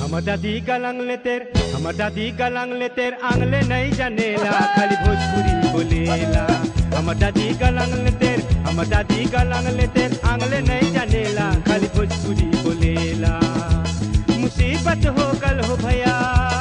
हमर दादी गलंग ले तेर हमर दादी गलंग ले तेर आंगले नहीं जानेला खाली भोजपुरी बोलेला हमर दादी गलंग ले तेर हमर दादी गलंग ले तेर आंगले नहीं जानेला खाली भोजपुरी बोलेला मुसीबत हो कल हो भैया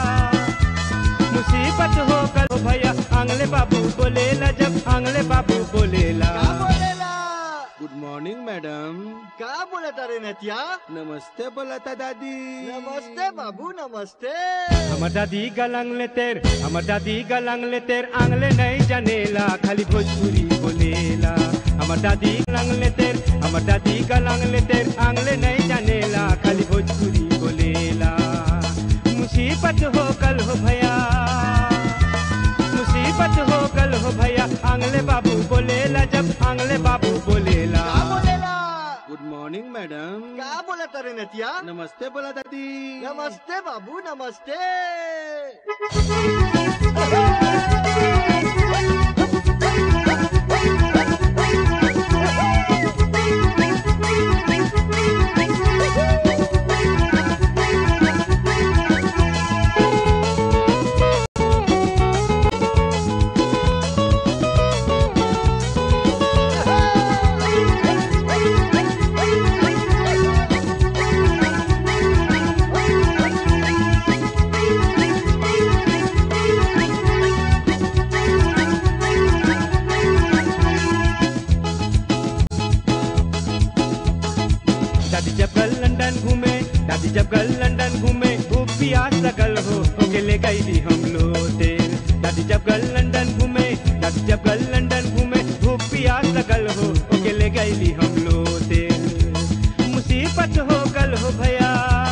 मुसीबत हो कल हो भैया आंगले बाबू बोलेला जब आंगले बाबू बोलेला का बोलेला गुड मॉर्निंग मॅडम का बोलत रे नतिया नमस्ते बोलता दादी नमस्ते बाबू नमस्ते हमर दादी गलंग ले तेर हमर दादी गलंग ले तेर आंगले नहीं जानेला खाली भोजपुरी बोलेला हमर दादी गलंग ले तेर हमर दादी गलंग ले तेर आंगले नहीं जानेला खाली भोजपुरी बोलेला मुसीबत हो कल हो भैया मुसीबत हो कल हो भैया आंगले बाबू बोलेला जब आंगले बाबू बोलेला का बोलेला गुड मॉर्निंग मॅडम का बोलत रे नतिया नमस्ते बोला दादी नमस्ते बाबू नमस्ते दादी जब कल लंदन घूमे दादी जब कल लंदन घूमे खूब प्यास लगल हो ओके ले गई थी हम लोटे दादी जब कल लंदन घूमे दादी जब कल लंदन घूमे खूब प्यास लगल हो ओके ले गई थी हम लोटे मुसीबत हो कल हो भैया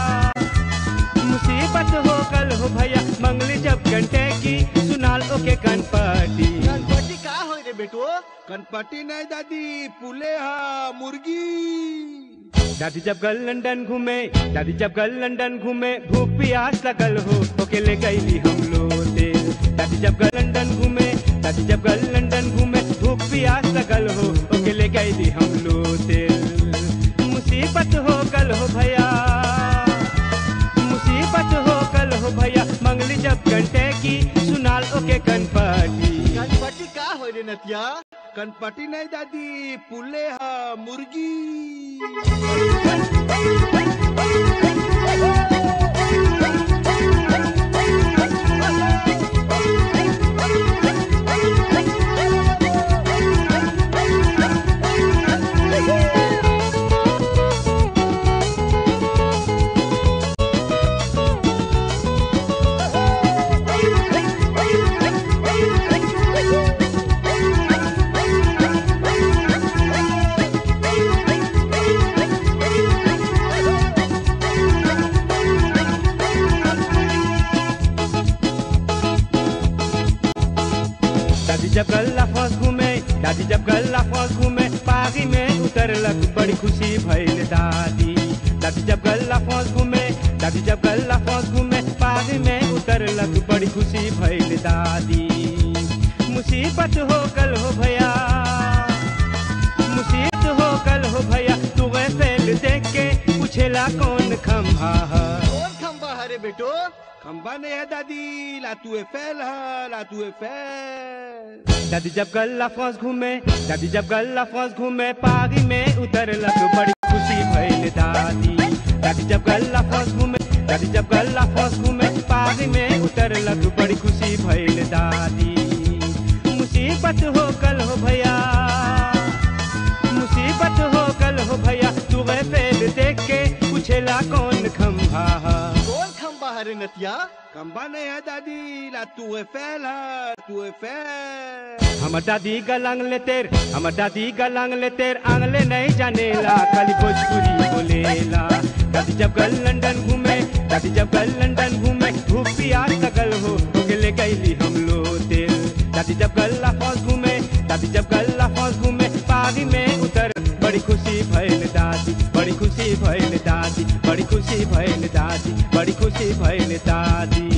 मुसीबत हो कल हो भैया मंगली जब घंटे की सुनाल ओके कनपटी गणपति का होय रे बेटो कनपटी नाही दादी पुले हा मुर्गी दादी जब कल लंदन घूमे दादी जब कल लंदन घूमे भूख प्यास लगल हो ओके ले गईली हम लोटे दादी जब कल लंदन घूमे दादी जब कल लंदन घूमे भूख प्यास लगल हो ओके ले गईली हम लोटे मुसीबत हो कल हो भैया मुसीबत हो कल हो भैया मंगली जब घंटे की सुनाल ओके कनपटी गणपति का होय रे नतिया कनपटी नाही दादी पुले हा मुर्गी दादी जब गल्ला फौज घूमे दादी जब गल्ला फौज घूमे पागी में उतरलक बड़ी खुशी भइल दादी दादी जब गल्ला फौज घूमे दादी जब गल्ला फौज घूमे पागी में उतरलक बड़ी खुशी भइल दादी मुसीबत हो कल हो भैया मुसीबत हो कल हो भैया तू गए फैल देख के पूछेला कौन खम्हा है कौन खंबा है रे बेटो खंबा नाही है दादी लातू फेल हा लातू फेल दादी जब गल्ला फौज घूमे दादी जब गल्ला फौज घूमे पागी में उतरलक बड़ी खुशी भइल दादी दादी जब गल्ला फौज घूमे दादी जब गल्ला फौज घूमे पागी में उतरलक बड़ी खुशी भइल दादी मुसीबत हो कल हो भैया मुसीबत हो कल हो भैया तू गए फेल देख के पूछेला कौन खम्भा है कौन खंबा है रे नतिया खंबा नाही है दादी लातू फेल हा तू फेल हमर दादी गलंग ले तेर हमर दादी गलंग ले तेर आंगले नहीं जानेला खाली भोजपुरी बोलेला दादी जब गल लंदन घूमे दादी जब गल लंदन घूमे धूप प्यास लगल हो ओके ले गईली हम लोटे दादी जब गल्ला फौज घूमे दादी जब गल्ला फौज घूमे पागी में उतर बड़ी खुशी भइल दादी बड़ी खुशी भइल दादी बड़ी खुशी भइल दादी बड़ी खुशी भइल दादी